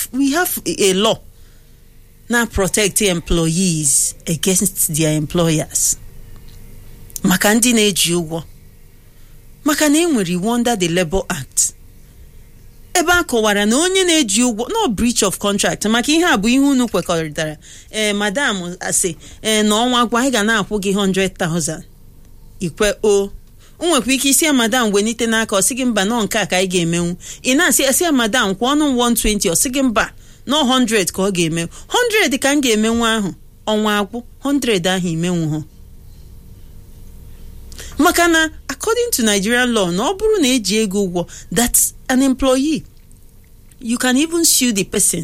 have we have a law na protect employees against their employers maka ndị na-eji ụgwọ maka na enwere iwu under the Labour Act ebe a kọwara na onye na-eji ụgwọ no breach of contract maka ihe a bụ ihe unu kwekọrịtara ee madam asị ee na ọnwa gwa anyị ga na-akwụ gị 100,000 ikwe o nwekwa ike isi ya madam wenite n'aka ọ sị gị mba nọ nke a ka anyị ga-emenwu ị na-asị asị ya madam kwụọ ọnụ 120 ọ sị gị mba nọ 100 ka ọ ga-emenwu 100 ka m ga-emenwu ahụ ọnwa agwụ 100 ahụ imenwu ha maka na according to Nigerian law na ọ bụrụ na eji ego ụgwọ that's an employee you can even sue the person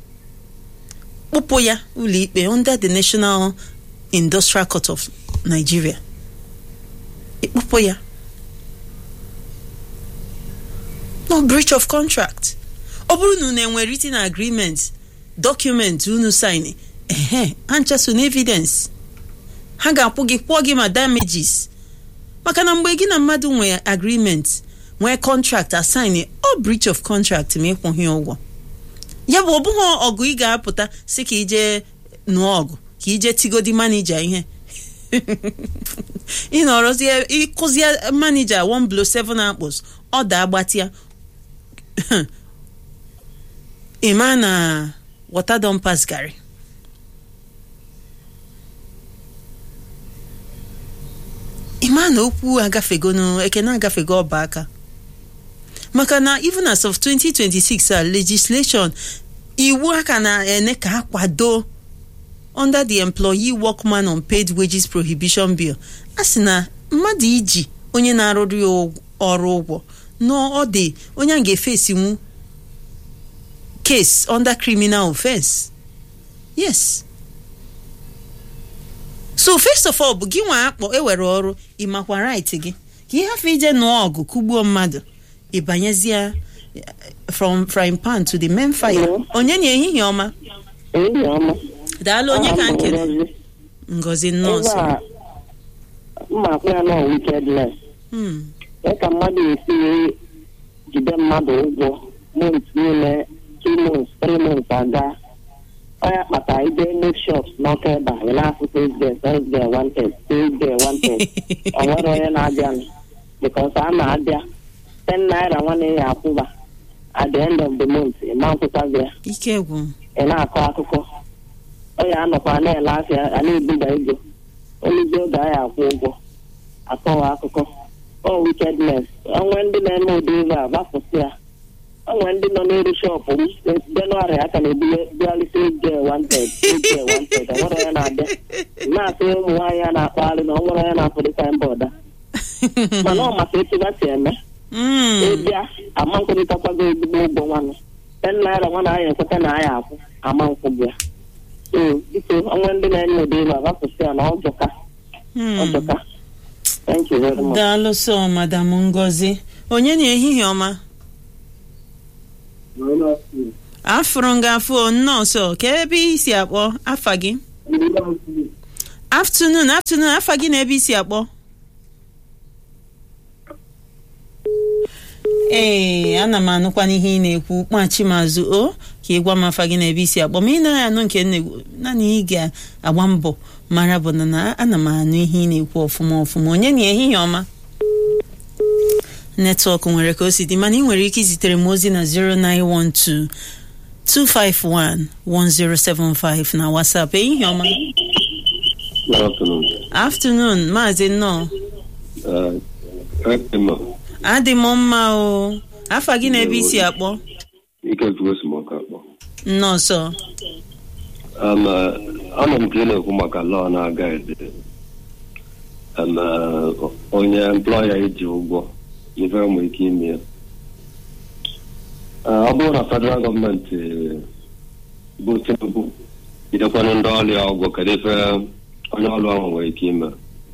kpụpụ ya ụlọikpe under the National Industrial Court of Nigeria ịkpụpụ ya no breach of contract ọ bụrụ na unu enwere written agreement document unu sign ehe ha nchaso na evidence ha ga-akwụ gị kwụọ gị ma damages maka na mgbe gị na mmadụ nwee agreement nwee contract assign ọ breach of contract ma ịkwụghị ụgwọ ya bụ ọ bụghị ọgụ ị ga-apụta si ka ije nụọ ọgụ ka ije tigodi manija ihe ị nọrọzie ịkụzie manija one blow seven apples ọ da agbatịa ịma na water don pass garri ịma na okwu agafego ekene agafego ọba aka maka na even as of 2026 a legislation iwu aka na-ene ka akwado under the employee workman on paid wages prohibition bill a sị na mmadụ iji onye na-arụrụ ya ọrụ ụgwọ n'ọ dị onye a ga-efesinwu case under criminal offense yes so first of all bụ gị nwa akpọ ewere ọrụ ịmakwa right gị ka ị hafụ ije nụọ ọgụ kụgbuo mmadụ ịbanyezie from frying pan to the main fire onye na ehihie ọma ehihie ọma daalụ onye ka nkele ngozi nọọsụ mma akwụ ya nọ wickedness ee ka mmadụ esi jide mmadụ ụgwọ mont niile two months three months aga onye kpata ide new shops n'ọka ebe a na-afụ Thursday Thursday wanted Thursday wanted ọ nwere onye na-abịa because a na-abịa ten naira nwanne ya akwụba at the end of the month ịma nkwụkwazi ya ike gwụ ị na-akọ akụkọ onye anọkwa na-ele afịa a na-ebuga ego oluzi oge anyị akwụ ụgwọ akọwa akụkọ ọ wickedness onwe ndị na-eme ụdị ebe a gbapụsị ya onwe ndị nọ n'elu shọpụ m jenụwarị aka na-ebugharịsị ege wanted ege wanted onwere onye na-abịa na-asị ụmụ nwaanyị a na-akpagharị na onwere onye na-apụdịka mba ọda mana ọ maka etu ha si eme ịbịa ama nkwụrịtakwago ezigbo ụgwọ nwanne ten naira nwana anyị ekweta na anyị akwụ ama nkwụ bịa so biko onwe ndị na-enye ụdị ebe a gbapụsị ya na ọjọka ọjọka thank you very much daalụ so madam ngozi onye na ehihie ọma afụrụ m gị afụ nọọsụ ka ebe isi akpọ afa gị afternoon afternoon afa gị na ebe isi akpọ ee ana m anụkwa n'ihe ị na-ekwu kpachi m azụ o ka ị gwa m afa gị na ebe isi akpọ ma ị naghị anụ nke na-ekwu naanị ị ga-agba mbọ mara bụ na ana m anụ ihe ị na-ekwu ọfụma ọfụma onye na ehihie ọma netwọk nwere ka o si dị mana ị nwere ike izitere m ozi na 0912 251 1075 na WhatsApp ehihie ọma afternoon maazị nnọọ adị m mma o afa gị na ebe isi akpọ nnọọsọ ana m ka ị na-ekwu maka lọọ na-aga ede onye employa iji ụgwọ ife nwere ike ime ya ọ bụrụ na federal gọọmenti bụ Tinubu jidekwanụ ndị ọrụ ya ụgwọ kedu ife onye ọrụ ahụ nwere ike ime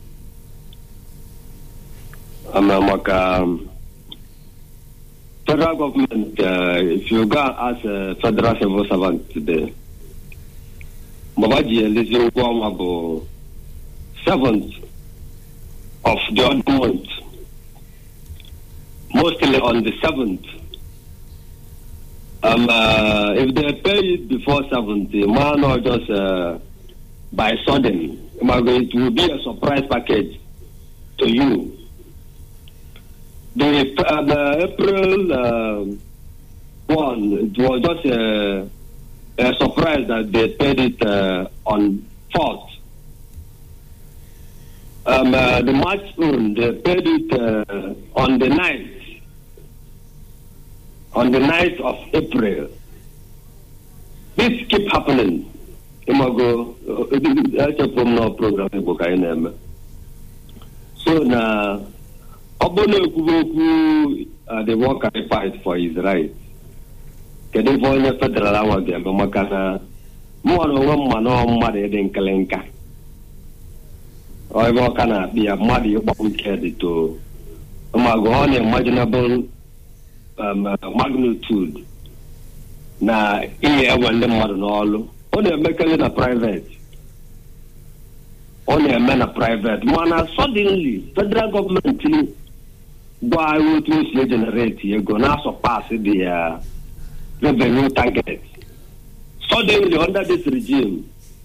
ama maka federal government uh, if you go as a federal civil servant today baba ji elezi ụgwọ ọnwa bụ seventh of the odd month mostly on the seventh Um, uh, if they pay it before 70, man, not just uh, by sudden, it will be a surprise package to you. The, uh, the April uh, one, it was just a, a surprise that they paid it uh, on 4th. Um, uh, the March one, they paid it uh, on the 9th. On the 9th of April. This keep happening. Imago, echepụ m na program Igbo ka anyị na-eme. So na ọ bụrụ na ekwuwe okwu uh, the worker fight for his right. Kedu ife onye federal ahụ ga-eme maka na mụọ na onwe mma na mmadụ ịdị nkịlịnka. ebe ọ ka na-akpị ya mmadụ ịgbanwe ike dị to mago ọ na-imaginable um, uh, magnitude na ihe ewe ndị mmadụ n'ọlụ ọ na-emekarị na private ọ na-eme na private mana suddenly federal gọọmenti gwa anyị otu o si ejenereti ego na-asọ pas dị ya revenue target suddenly under this regime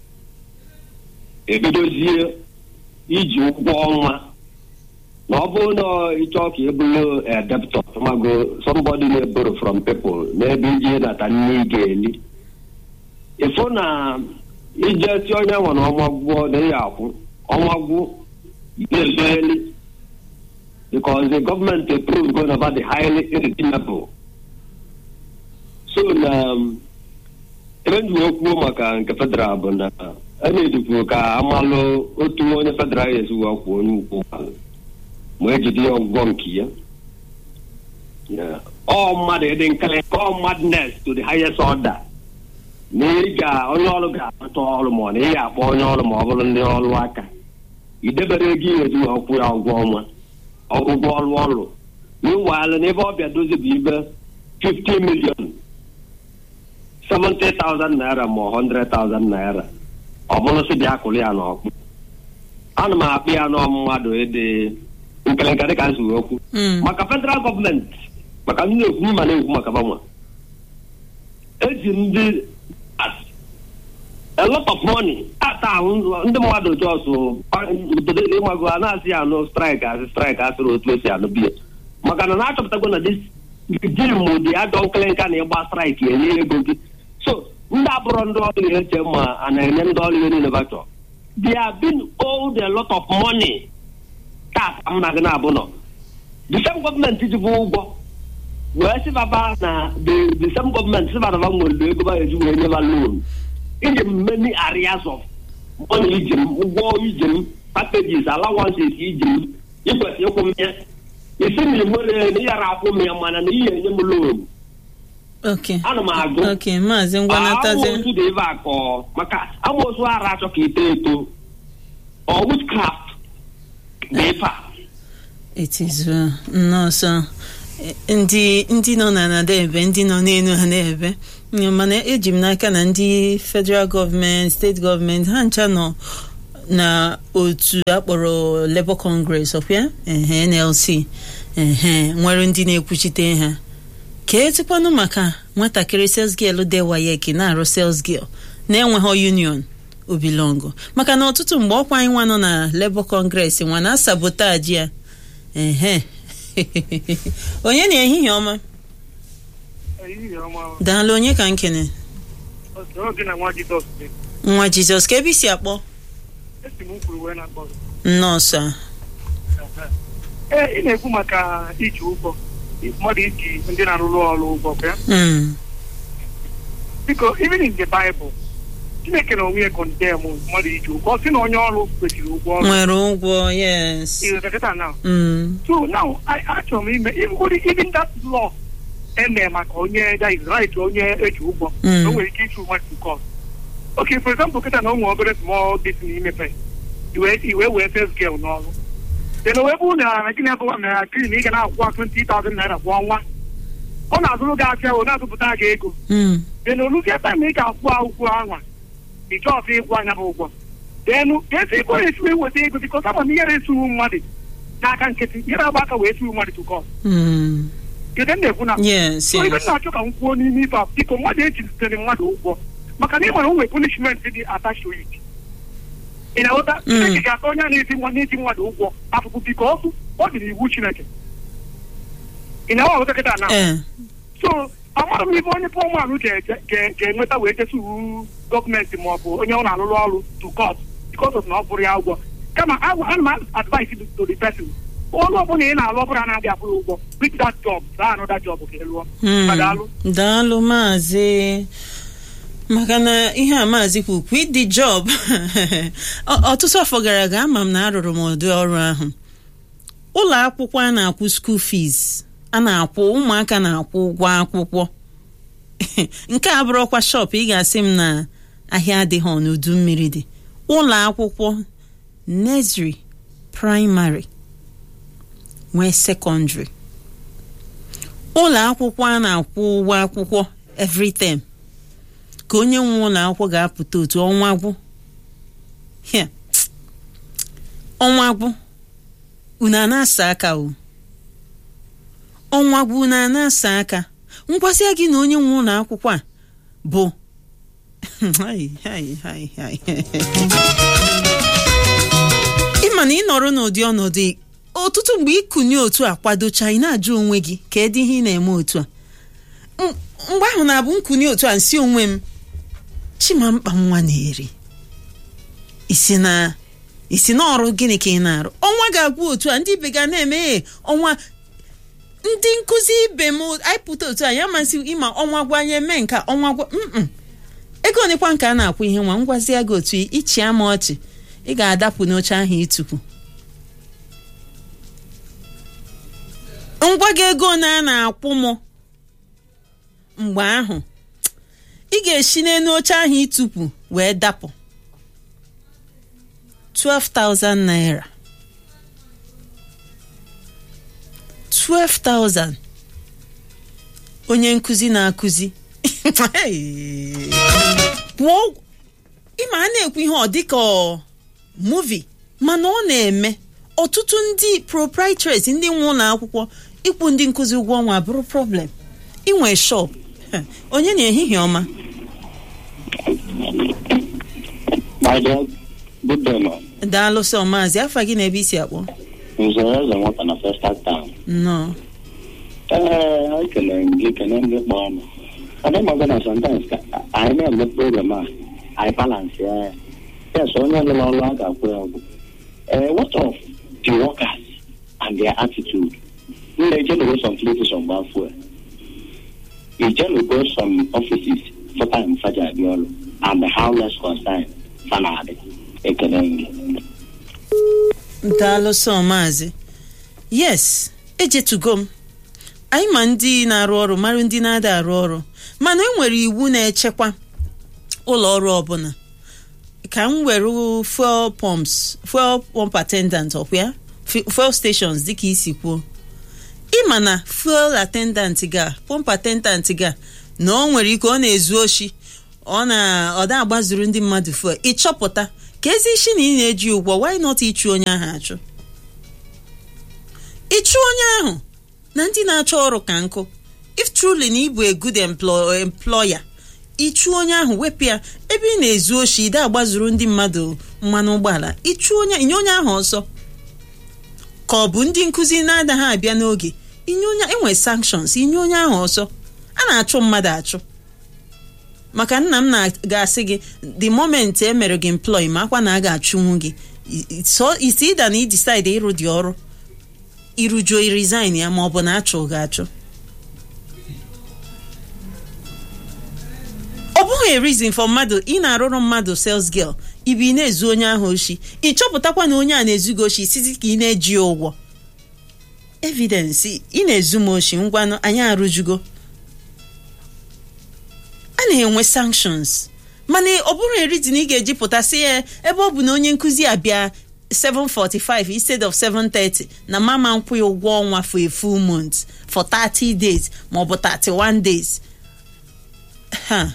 ebidozie iji ụgwọ ọnwa na ọ bụrụ na ịchọ ka ị bụrụ a debtor mago somebody na-eboro from people n'ebe iji nata nne ị ga-eli ịfụ na ije si onye nwe na ọnwa gwụọ na ya akwụ ọnwa gwụ na-ezoeli because the government approved going over the highly irredeemable so na ebe ndị wee kwuo maka nke federal bụ na a na-edikwu ka amalụ otu onye federal esi wee kwuo onye ukwu ụgbọala ma ejide ya ọgwụgwọ nke ya ọ mmadụ ịdị nkele ọ madness to the highest order na ị ga onye ọrụ ga-akpata ọrụ ma ọ na ị ga-akpọ onye ọrụ ma ọ bụrụ ndị ọrụ aka idebere ego ihe eji wee kwụ ya ụgwọ ọnwa ọgwụgwọ ọrụ ọrụ meanwhile n'ebe ọbịa dozi bụ ibe 50 million 70,000 naira ma 100,000 naira ọ bụrụ sị bịa kụrụ ya n'ọkpụ ana m akpụ ya n'ọ mmadụ ịdị nkelenka dịka nsi wee okwu maka federal gọọmenti maka ndị na-ekwu mma na-ekwu maka banwa eji ndị a lot of money ata ahụ ndị mmadụ jọsụ ịmago a na-asị ya anụ straịk asị straịk asịrị otu esi anụ biya maka na na-achọpụtago na dis jim dị adọ nkelenka na ịgba straịk enye ego gị so ndị abụrụ ndị ọrụ ya eche ma a na-enye ndị ọrụ ya niile bachọ they have been owed a lot of money tax m na gị na-abụ nọ the same gọọmenti ji bụ ụgwọ wee sị baba na the the same gọọmenti sị baba nwere ego ba eji wee nyeba loan iji m many areas of money iji m ụgwọ iji m packages allowances iji m ikwesị ịkwụ m ya isi na nwere na ịghara akwụ m ya mana na ihe enye m loan ok ana m agụ ok maazị ngwanatazi amoosu dị ebe a kọọ maka amoosu ara achọ ka eto eto ọ witchcraft dị ebe a it is well nnọọsọ ndị ndị nọ na nada ebe ndị nọ n'elu ha na-ebe mana eji m n'aka na ndị federal gọọmenti steeti gọọmenti ha ncha nọ na otu akpọrọ labour congress ọfịa ehe nlc ehe nwere ndị na-ekwuchite ha ka etikwanụ maka nwatakịrị sales girl de wayeki na-arụ sales girl na-enweghị union obilongo maka na ọtụtụ mgbe ọkwa anyị nwa nọ na labour congress nwa na sabotaji ya ehe onye na ehihie ọma daalụ onye ka nkene nwa jizọs ka ebe isi akpọ nọọsụ a ee ị na-ekwu maka iji ụgwọ mmadụ iji ndị na-arụrụ ọrụ ụgwọ kwa ya Mm, biko even in the Bible Chineke na onwe ya kọndem mmadụ iji ụgwọ ọ sị na onye ọrụ kwesịrị ụgwọ ọrụ nwere ụgwọ yes ịghọtakịta now Mm, so now I- achọrọ m ime even even that law eme maka onye that is right onye eji ụgwọ Mm. o nwere ike ịchụ mmadụ to court okay for example kịta na o nwere obere small business imepe iwe iwe wee first girl n'ọrụ then o wee bụrụ na na gịnị abụwa na krin ị ga na-akwụkwa 20,000 naira kwa ọnwa ọ na-azụrụ gị afịa o na-azụpụta gị ego mm, then oluzie time ị ga-akwụ akwụkwọ anwa ị chọọsị ịkwụ anya bụ ụgwọ denu ga-esi ego esi wee weta ego bikọs ama m ihe na-esuru mmadụ n'aka nkịtị ihe na-agba aka wee suru mmadụ to court mm, kedu m na-ekwu na yes so ibe m yes na-achọ ka m kwuo n'ime ife a biko mmadụ ejizitere mmadụ ụgwọ maka na ị nwere onwe punishment dị attached to it ị na-aghọta Mm. chineke ga-ata onye a na-eti nwa na-eti mmadụ ụgwọ afụfụ biko ọfụ ọ dị n'iwu chineke ị na-aghọta kịta na ee so amara m ife onye pọlmanụ ga-enweta wee jesu gọọmenti ma ọ bụ onye ọ na-alụrụ ọrụ to court because of na ọ bụrụ ya ụgwọ kama agwa ana m advice to the person ọrụ ọbụla ị na-alụ ọbụla na-adị akwụrụ ụgwọ quit that job gaa another job ka ị lụọ Hmm. Ma daalụ. daalụ maazị maka na ihe a maazị kwu quit the job Ọ- ọtụtụ afọ gara aga ama m na arụrụ m ụdị ọrụ ahụ ụlọ akwụkwọ a na-akwụ school fees a na-akwụ ụmụaka na-akwụ ụgwọ akwụkwọ nke a bụrụkwa shop ị ga-asị m na ahịa adịghị n'udu mmiri dị ụlọ akwụkwọ nursery primary nwee secondary ụlọ akwụkwọ a na-akwụ ụgwọ akwụkwọ every term ka onye nwe ụlọ akwụkwọ ga-apụta otu ọnwa gwụ Hia. ọnwa gwụ unu a na-asa aka o ọnwa gwụ unu a na-asa aka ngwasịa gị na onye nwe ụlọ akwụkwọ a bụ Hai, hai, hai, hai. ịma na ị nọrọ n'ụdị ọnọdụ ọtụtụ mgbe ịkụnye otu a kwadocha ị na-ajụ onwe gị ka edi ihe ị na-eme otu a M- mgbe ahụ na-abụ nkụnye otu a nsị onwe m chimamkpa nwa na-eri isi na isi na ọrụ gịnị ka ị na-arụ ọnwa ga-agwụ otu a ndị ibe ga na-eme "Ee, ọnwa ndị nkụzi ibe m anyị pụta otu a ya masị ịma ọnwa gwa anyị eme nka ọnwa gwa mm ego onekwa nke a na-akwụ ihe nwa ngwazie gị otu ịchị ama ọchị ị ga-adapụ n'oche ahụ ịtụkwu ngwa gị ego na a na-akwụ m mgbe ahụ ị ga-esi n'elu oche ahụ ịtụkwu wee dapụ 12,000 naira 12,000 onye nkụzi na-akụzi kwụọ ụgwọ- ịma a na-ekwu ihe ọ dịka ọ muvi mana ọ na-eme ọtụtụ ndị proprietaries ndị nwe ụlọ akwụkwọ ịkwụ ndị nkụzi ụgwọ ọnwa bụrụ problem inwe shop onye na ehihie ọma My dear, good day, ma. daalụ sọ maazị afa gị na ebe isi akpọ Nze eze nwata na first town. nnọọ Ee, ekele m gị kele ndị kpọọ m. Ọ dị mma na sometimes ka anyị na-eme program a anyị balance ya ya. Yes, onye lụrụ ọrụ a ga-akwụ ya ụgwọ. Ee, what of the workers and their attitude? M na-ejenugo some places on gbafue. Ijenugo some offices for time faja abịa ọrụ and how less concern fa na-adị. Ekele m gị. daalụ sọ maazị yes ejetugo m anyị ma ndị na-arụ ọrụ mara ndị na-ada arụ ọrụ mana enwere iwu na-echekwa ụlọ ọrụ ọbụla ka m were fuel pumps fuel pump attendant ọkwa ya Fu- fuel stations dịka isi kwuo ịma na fuel attendant ga pump attendant ga na ọ nwere ike ọ na-ezu oshi ọ na ọ da agbazuru ndị mmadụ fuel ịchọpụta ka ezi isi na ị na-eji ụgwọ why not ịchụ onye ahụ achụ ịchụ onye ahụ na ndị na-achọ ọrụ ka nkụ if truly na ịbụ a good emplo- employer ịchụ onye ahụ wepụ ya ebe ị na-ezu oshi ide agbazuru ndị mmadụ mmanụ ụgbọala ịchụ onye inye onye ahụ ọsọ ka ọ bụ ndị nkụzi na-adaghị abịa n'oge inye onye enwe sanctions inye onye ahụ ọsọ a na-achụ mmadụ achụ maka nna m na-gasị gị the moment e mere gị employ ma akwa na a ga-achụnwu gị i- i- so isi ịda na idecide ịrụ dị ọrụ irujuo resign ya ma ọ bụ na achụ gị achụ ọ bụghị a reason for mmadụ ị na-arụrụ mmadụ sales girl ibi ị na-ezu onye ahụ oshi ị chọpụtakwa na onye a na-ezu gị oshi site ka ị na-eji ya ụgwọ evidence ị na-ezu m oshi ngwanụ anyị arụjugo a na-enwe sanctions mana ọ bụrụ erizin ị ga-eji pụta sị ya ebe ọ bụ na onye nkụzi abịa 745 instead of 730 na mama nkwụ ya ụgwọ ọnwa for a full month for 30 days maọbụ 31 days ha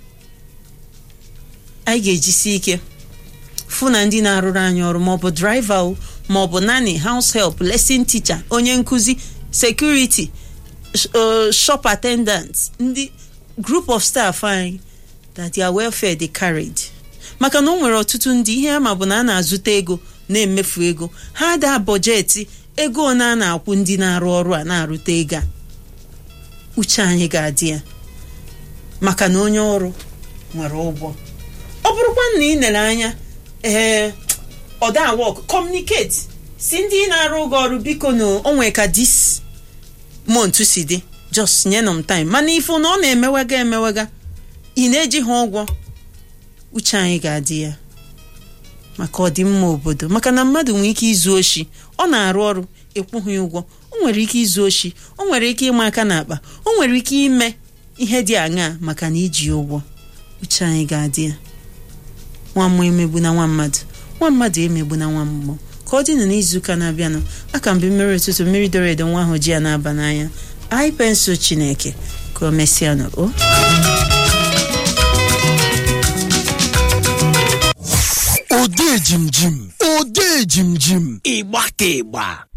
anyị ga-ejisi ike fụ na ndị na-arụrụ anyị ọrụ maọbụ driver o maọbụ nani house help lesson teacher onye nkụzi security uh, shop attendants ndị group of staff anyị that their welfare dey carried maka na o nwere ọtụtụ ndị ihe ama bụ na a na-azụta ego na-emefu ego ha da bọjeti ego one a na-akwụ ndị na-arụ ọrụ a na-arụta ego a uche anyị ga-adị ya maka na onye ọrụ nwere ụgwọ ọ bụrụkwa na ị lere anya ee ọda wọk communicate si ndị na-arụ ụgwọ ọrụ biko na onwe ka dis month si dị just nye m time mana ifo na ọ na-emewega emewega ị na-eji ha ụgwọ uche anyị ga-adị ya maka ọdịmma obodo maka na mmadụ nwere ike izu oshi ọ na-arụ ọrụ ịkwụghị ụgwọ o nwere ike izu oshi o nwere ike ịma aka n'akpa o nwere ike ime ihe dị aṅaa maka na iji ụgwọ uche anyị ga-adị ya nwa mmụọ emegbu na nwa mmadụ nwa mmadụ emegbu na nwa mmụọ ka ọ dịnụ n'izuụka na-abịanụ aka mgbe mmiri ụtụtụ mmiri doro edo nwa ahụ ji ya na-aba n'anya anyị pensụl chineke ka o mesịanụ o ode jimjim ode jimjim ịgba ka ịgba